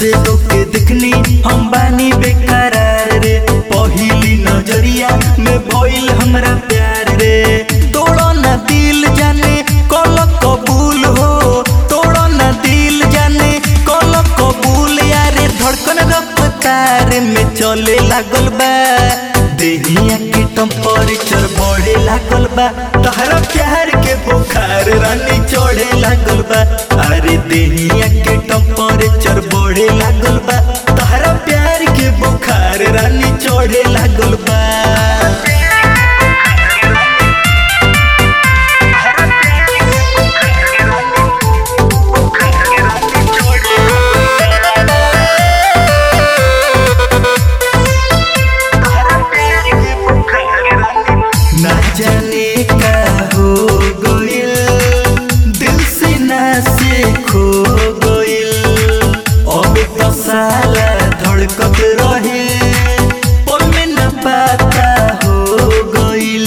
से तोके दिखनी हम बानी बेकरार रे पहिली नजरिया में भइल हमरा प्यार रे तोड़ो ना दिल जाने कल कबूल हो तोड़ो ना दिल जाने कल कबूल यारे धड़कन रफ्तार में चले लागल बा देहिया के टेम्परेचर बढ़े लागल बा तहरा प्यार के बुखार रानी चढ़े लागल बा अरे देहिया के टेम्परेचर बढ़े लागल बा तहरा प्यार के बुखार रानी चढ़े लागल बा ना जाने का हो गइल दिल से ना से खो गइल अब तो साला धड़कत रहे पल में न पता हो गइल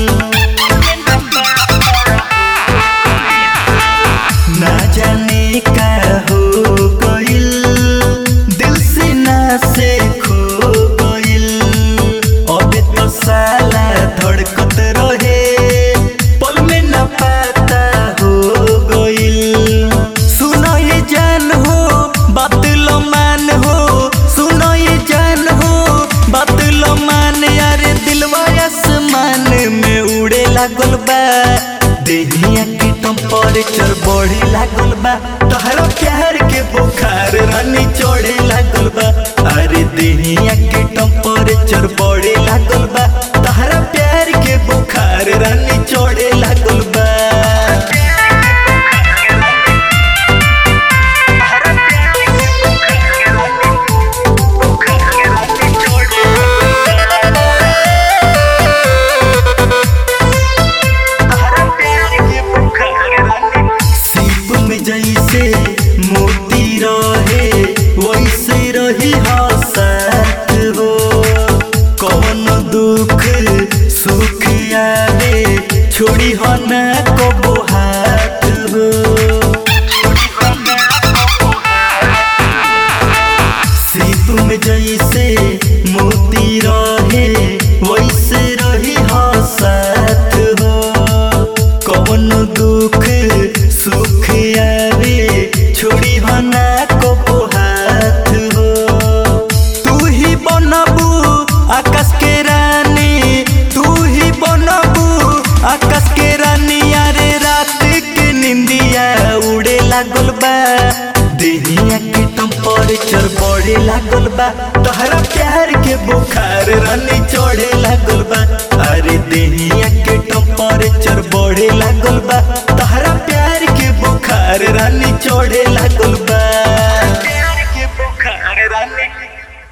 ना जाने का हो गइल दिल से ना से खो गइल अब तो साला धड़कत रहे पल में न पता हो गइल सुनो ये जान हो बात लो मान हो सुनो ये जान हो बात लो मान यारे दिलवा आसमान में उड़े लागल बा देहिया के टेम्परेचर बढ़े लागल बा तहरा प्यार के बुखार रानी चढ़े लागल बा अरे देहिया के टेम्परेचर बढ़े लागल बा तहरा प्यार के बुखार रानी चढ़े लागल बा सीप में जैसे मोती रहे वैसे रही हसत हो कौन दुख सुख आवे छोड़ी हो न को हाथ हो सीप में जैसे मोती रहे वैसे रही हसत हो कौन दुख सुख आवे छोड़ी हना को हाथ हो तू ही बनबू आकाश के रानी तू ही बनबू आकाश के रानी यारे रात के निंदिया उड़े लागल बा देहिया के टेम्परेचर बढ़े लागल बा तहरा प्यार के बुखार रानी चढ़े